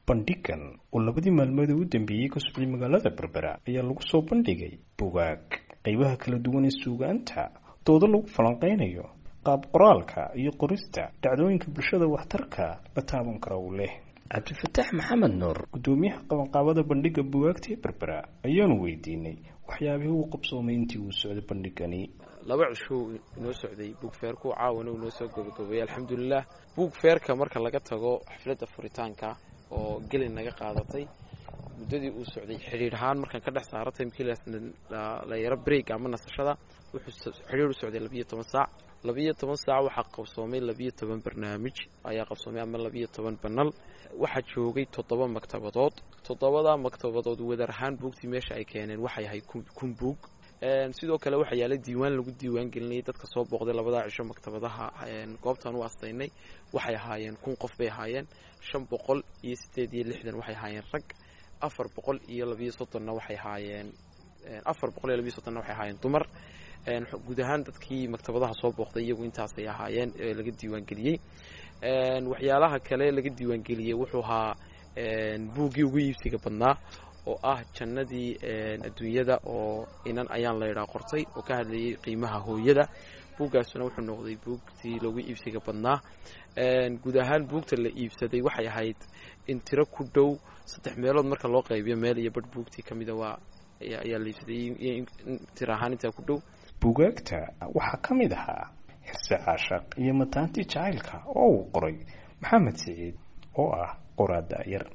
bandhigan oo labadii maalmood ee u dambeeyey ka socday magaalada berbera ayaa lagu soo bandhigay bugaag qeybaha kala duwan ee suugaanta doodo lagu falanqeynayo qaab qoraalka iyo qorista dhacdooyinka bulshada waxtarka la taaban kara uu leh cabdifataax maxamed nuur guddoomiyaha qabanqaabada bandhiga bugaagta ee berbera ayaanu weydiinay waxyaabihii uu qabsoomay intii uu socday bandhigani laba cishuu inoo socday buugfeerku caawana uu noo soo gabagabeeyey alxamdulilah buugfeerka marka laga tago xafladda furitaanka oo gelin naga qaadatay muddadii uu socday xidhiir ahaan markaan ka dhex saara timkii la yaro break ama nasashada wuxuu xidhiir u socday labiyo toban saac labiyo toban saac waxaa qabsoomay labiyo toban barnaamij ayaa qabsoomay ama labiyo toban banal waxaa joogay toddoba maktabadood toddobada maktabadood wadar ahaan buugtii meesha ay keeneen waxay ahayd kun buug sidoo kale waxaa yaala diiwaan lagu diiwaan gelinayay dadka soo booqday labadaa cisho maktabadaha goobtaan u astaynay waxay ahaayeen kun qof bay ahaayeen shan boqol iyo sideed iyo lixdan waxay ahaayeen rag afar boqol iyo labiyo soddonna waxay ahaayeen afar boqol iyo labiyo soddonna waxay ahaayeen dumar guud ahaan dadkii maktabadaha soo booqday iyagu intaasay ahaayeen ee laga diiwaangeliyey waxyaalaha kale laga diiwaangeliyey wuxuu ahaa buuggii ugu iibsiga badnaa oo ah jannadii adduunyada oo inan ayaan laydhaa qortay oo ka hadlayay qiimaha hooyada buuggaasuna wuxuu noqday buugtii lagu iibsiga badnaa guud ahaan buugta la iibsaday waxay ahayd in tiro ku dhow saddex meelood marka loo qaybiyo meel iyo badh buugtii ka mida waa ayaa la iibsaday tiro ahaan intaa ku dhow bugaagta waxaa ka mid ahaa xirse caashaq iyo mataantii jacaylka oo uu qoray maxamed siciid oo ah qoraada yar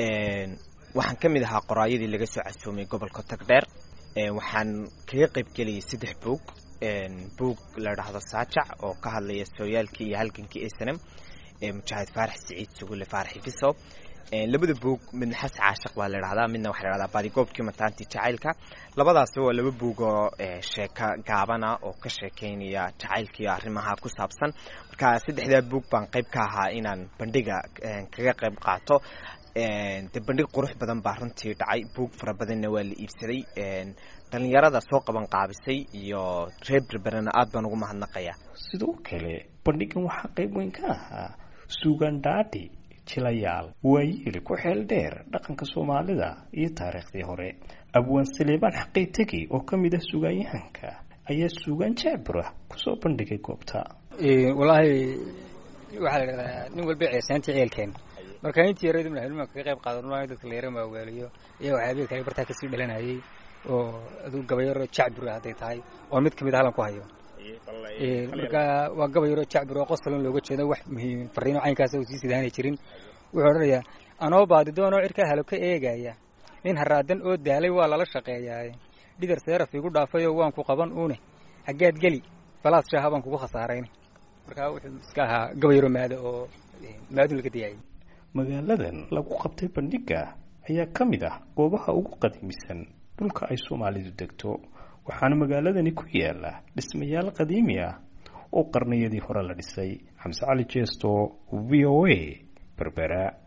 waxaan ka mid ahaa qoraayadii laga soo casuumay gobolka tagdheer waxaan kaga qayb gelayay saddex buug buug la dhahdo saajac oo ka hadlaya sooyaalkii iyo halgankii snm mujaahid faarax siciid sugule faarax ifiso labada buug midna xas caashaq baa la dhahdaa midna waxaa la dhahdaa baadigoobkii mataantii jacaylka labadaasi waa laba buug oo sheeko gaabana oo ka sheekeynaya jacaylkaiyo arrimaha ku saabsan marka saddexdaa buug baan qayb ka ahaa inaan bandhiga kaga qayb qaato de bandhig qurux badan baa runtii dhacay buug fara badanna waa la iibsaday dhallinyarada soo qaban qaabisay iyo reer berberana aad baan ugu mahadnaqaya sidoo kale bandhigan waxaa qayb weyn ka ahaa suugandhaadhi jilayaal waayeeli ku xeel dheer dhaqanka soomaalida iyo taariikhdii hore abwaan saleebaan xaqay tegi oo ka mid ah suugaanyahanka ayaa suugaan jaabura kusoo bandhigay goobta wallaahi waxaa la dhahdaa nin walba ceesaantii ceelkeen marka intii yaradu madaxweynuhu kaga qayb qaadan maayo dadka la yara maaweeliyo iyo waxyaabihii kale bartaa kasii dhalanayay oo aduu gabayaro jacbur hadday tahay oo mid kamid a halan ku hayo marka waa gabayaro jacbur oo qosalon looga jeedo wax muhiim fariino caynkaas uu sii sidaanay jirin wuxuu odhanayaa anoo baadidoonoo cirkaa halo ka eegaya nin haraadan oo daalay waa lala shaqeeyaaye dhidar seeraf igu dhaafayoo waan ku qaban uune haggaad geli balaas shaaha baan kugu khasaarayn marka wuxuu iska ahaa gabayaro maado oo maadu laga diyaayay magaaladan lagu qabtay bandhiga ayaa ka mid ah goobaha ugu qadiimisan dhulka ay soomaalidu degto waxaana magaaladani ku yaala dhismayaal qadiimi ah oo qarniyadii hore la dhisay xamse cali jeesto v o a berbera